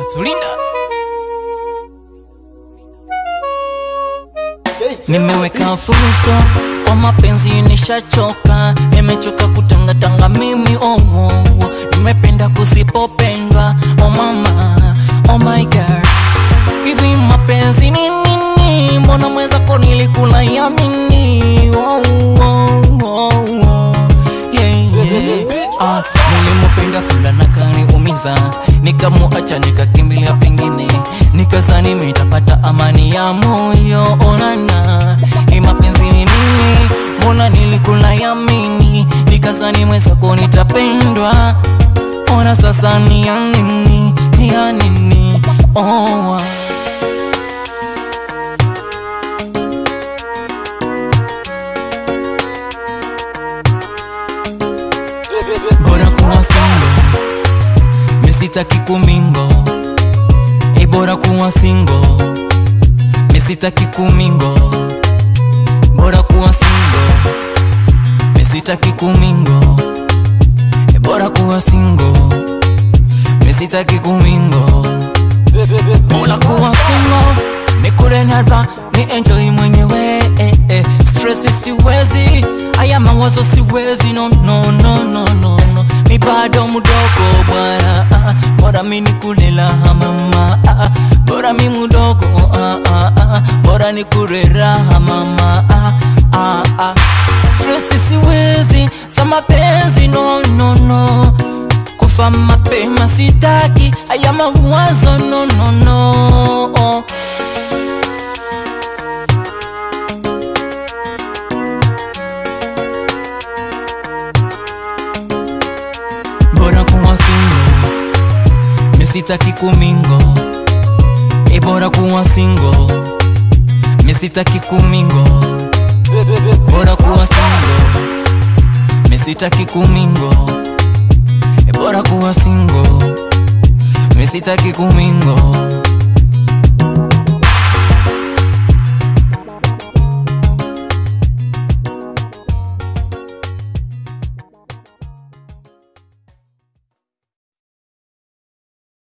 Tulinda. Nimeweka full stop kwa mapenzi, nishachoka, nimechoka kutangatanga mimi oh, oh, oh. Nimependa kusipopendwa oh mama, oh my girl, hivi mapenzi ni nini? Mbona mwenzako nilikula yamini oh, oh, oh, oh. Yeah, yeah. Ah, nilimupenda fulana kaniumiza, nikamuacha nikakimbilia pengine, nikazani mitapata amani ya moyo. Onana, ni mapenzi ni nini? Mbona nilikula yamini, nikazani mwenzako nitapendwa. Ona sasa ni ya nini, ni ya nini? Oh, ah. bora kuwa single, misitaki kumingo, e bora kuwa single, misitaki kumingo, bora kuwa single, misitaki kumingo, e bora kuwa single, misitaki kumingo, bora kuwa single, nikule nalba ni enjoy mwenyewe eh, eh. Stress siwezi, haya mawazo siwezi, no, no, no, no, no, no. Mi bado mdogo bwana, ah, bora mi nikulela mama, ah, bora mi mdogo ah, ah, ah, bora nikure raha mama, ah, ah, ah. Stress siwezi, za mapenzi no, no, no. Kufa mapema sitaki, haya mawazo no, no, no. bora kuwa single, misitaki kumingo, e bora kuwa single, misitaki kumingo, bora kuwa single, misitaki kumingo, e bora kuwa single, misitaki kumingo.